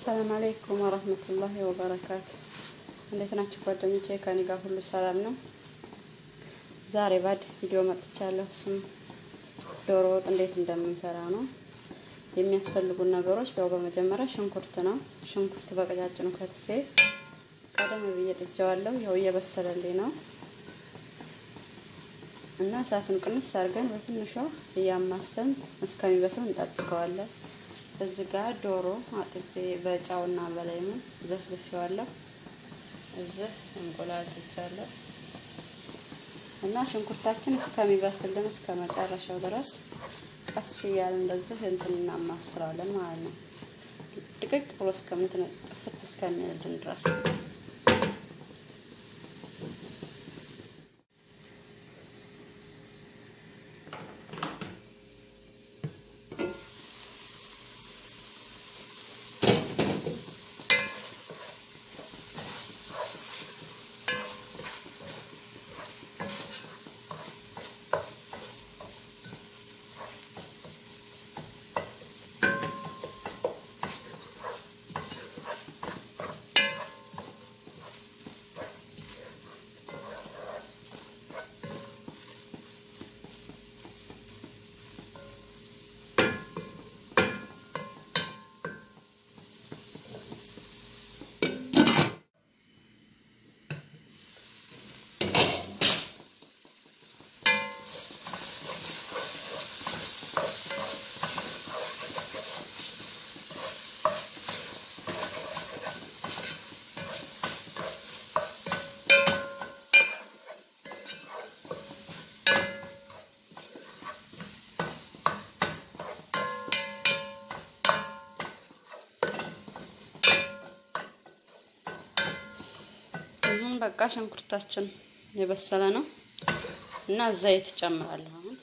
አሰላም አለይኩም ወረህመቱላሂ ወበረካቱ። እንዴት ናችሁ ጓደኞቼ? ከኔ ጋር ሁሉ ሰላም ነው። ዛሬ በአዲስ ቪዲዮ መጥቻለሁ። እሱም ዶሮ ወጥ እንዴት እንደምንሰራ ነው። የሚያስፈልጉን ነገሮች ያው በመጀመሪያ ሽንኩርት ነው። ሽንኩርት በቀጫጭኑ ከትፌ ቀደም ብዬ ጥጄዋለሁ። ያው እየበሰለልኝ ነው እና እሳቱን ቅንስ አድርገን በትንሿ እያማሰን እስከሚበስል እንጠብቀዋለን። እዚህ ጋር ዶሮ አጥቤ በጫውና በላይሙን ዘፍዝፌዋለሁ። እዚህ እንቁላል ጥጃለሁ እና ሽንኩርታችን እስከሚበስልን እስከ መጨረሻው ድረስ ቀስ እያልን እንደዚህ እንትን እናማስለዋለን ማለት ነው። ድቅቅ ብሎ እስከምትን ጥፍት እስከሚልልን ድረስ አሁን በቃ ሽንኩርታችን የበሰለ ነው እና ዘይት ጨምራለሁ። አሁን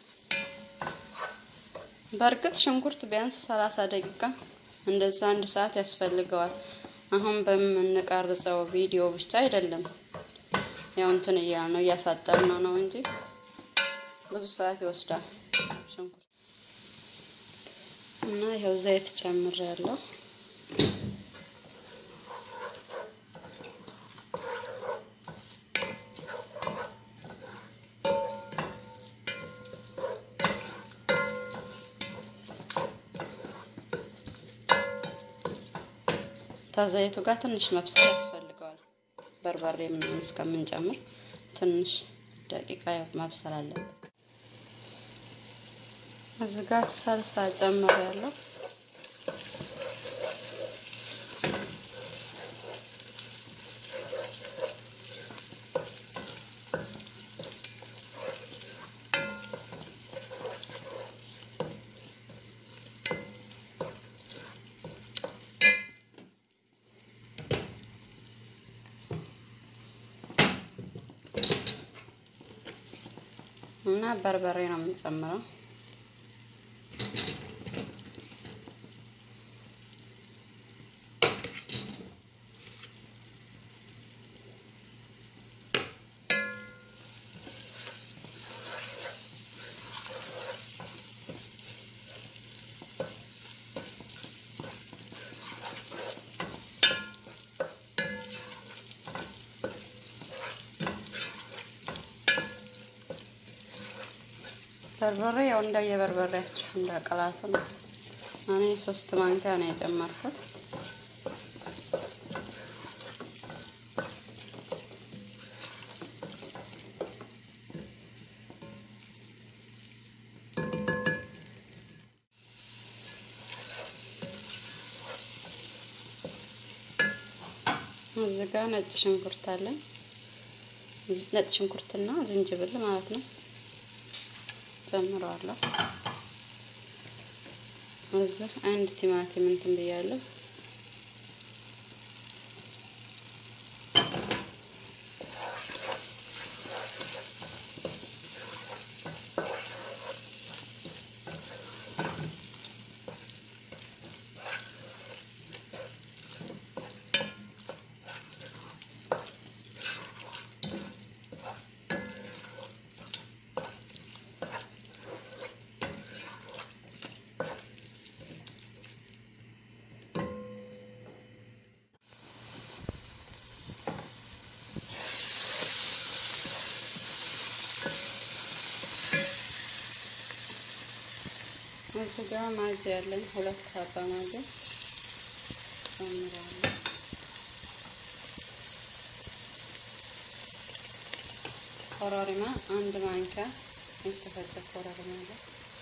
በእርግጥ ሽንኩርት ቢያንስ ሰላሳ ደቂቃ እንደዛ አንድ ሰዓት ያስፈልገዋል። አሁን በምንቀርጸው ቪዲዮ ብቻ አይደለም፣ ያው እንትን እያል ነው እያሳጠርነው ነው እንጂ ብዙ ሰዓት ይወስዳል ሽንኩርት እና ይኸው ዘይት ጨምሬያለሁ። ከዘይቱ ጋር ትንሽ መብሰል ያስፈልገዋል። በርበሬ ምናምን እስከምንጨምር ትንሽ ደቂቃ መብሰል አለበት። እዚህ ጋር ሰልሳ ጨምሬያለሁ። እና በርበሬ ነው የምንጨምረው። በርበሬ ያው እንደየበርበሬያችሁ እንደ ቅላቱ ነው። እኔ ሶስት ማንኪያ ነው የጨመርኩት። እዚህ ጋር ነጭ ሽንኩርት አለኝ። ነጭ ሽንኩርትና ዝንጅብል ማለት ነው ጨምረዋለሁ። እዚህ አንድ ቲማቲም እንትን ብያለሁ። እዚህ ጋ ማጅ ያለኝ ሁለት ሀባ ማጅ ጨምራለሁ። ኮረሪማ አንድ ማንኪያ የተፈጨ ኮረሪማ አለ።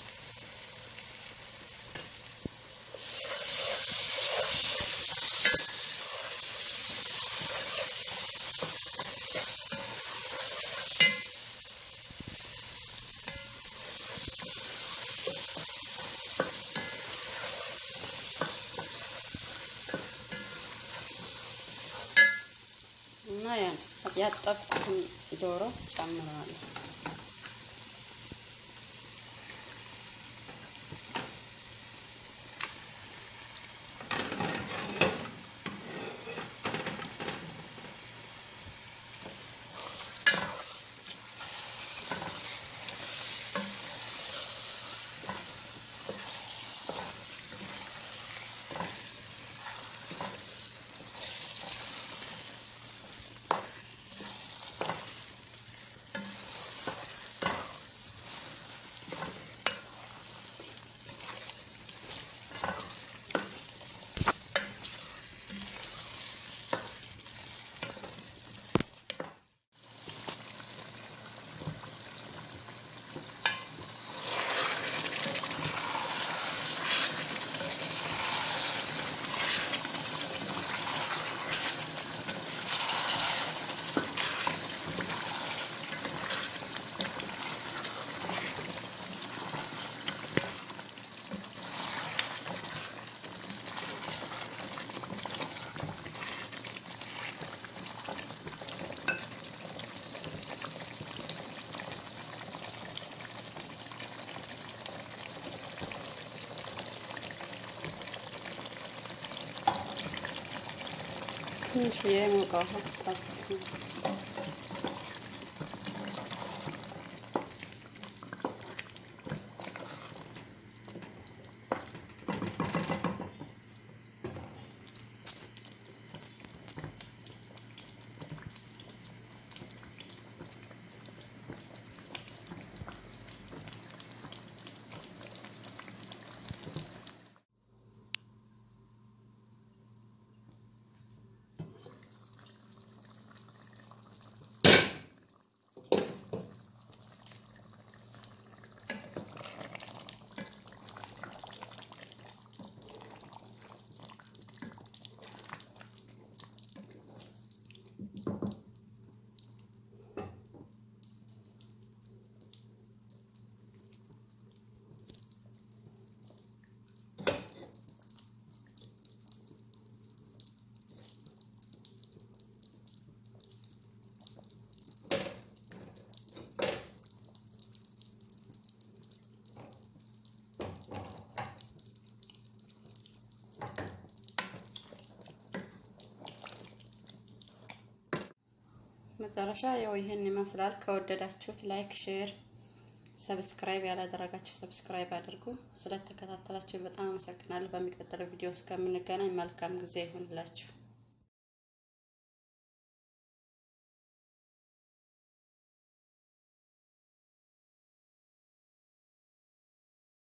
እና ያን ያጠብኩትን ዶሮ ጨምረዋለሁ። ትንሽ የሞቀ ውሃ ጠብኩ። መጨረሻ ያው ይህን ይመስላል። ከወደዳችሁት ላይክ፣ ሼር፣ ሰብስክራይብ ያላደረጋችሁ ሰብስክራይብ አድርጉ። ስለተከታተላችሁ በጣም አመሰግናለሁ። በሚቀጥለው ቪዲዮ እስከምንገናኝ መልካም ጊዜ ይሁንላችሁ።